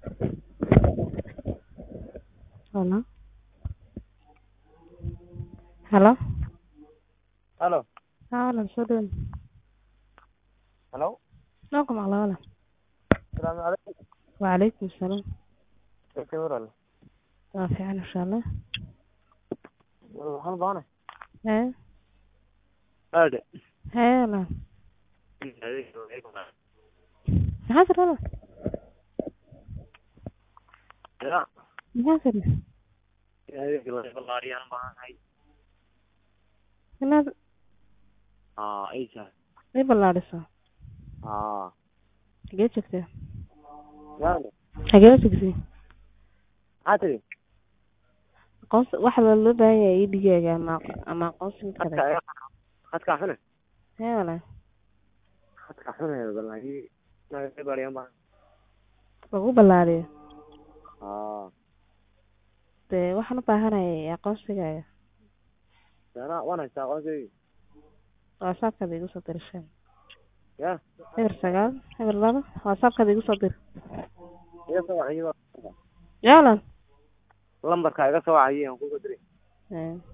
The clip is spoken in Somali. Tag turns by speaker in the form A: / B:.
A: Hello. Hello.
B: Halo.
A: Haa walaal soo dhawaad.
B: Halo.
A: Noo ku maqlaa walaal.
B: Salaamu calaykum.
A: Wacalaykum salaam.
B: Dadka walaal.
A: Waa fiican insha Allah.
B: Waxaan baahanahay.
A: Hee.
B: Aade.
A: Hee walaal. Maxaa tiri walaal?
B: Ya.
A: Maxaa tiri?
B: Adeeg la balaariyaan baahanahay.
A: Inaad
B: Ah, aysa.
A: ii ballaadhiso.
B: Ah.
A: Xagee joogtaa?
B: Ya.
A: Xagee joogtay?
B: Maxaa tiri?
A: Aqoonsi waxa loo baahan yahay ii dhigaaga ama ama aqoonsi mid kale.
B: Khadka khadka xune.
A: Hee walaal.
B: Khadka xune balaayi. Naga balaariyaan baahan.
A: Lagu ballaadhiyo.
B: Ah.
A: Dee waxaan u baahanahay aqoonsigaaga.
B: Yana waan haystaa aqoonsigayga.
A: WhatsApp-kaada igu soo dir shan.
B: Ya.
A: Eber sagaal, eber laba, WhatsApp-kaada igu soo dir.
B: Iga soo wacay
A: Yaa walaal.
B: lambarka iga soo wacay aan kugu diray.
A: Hee.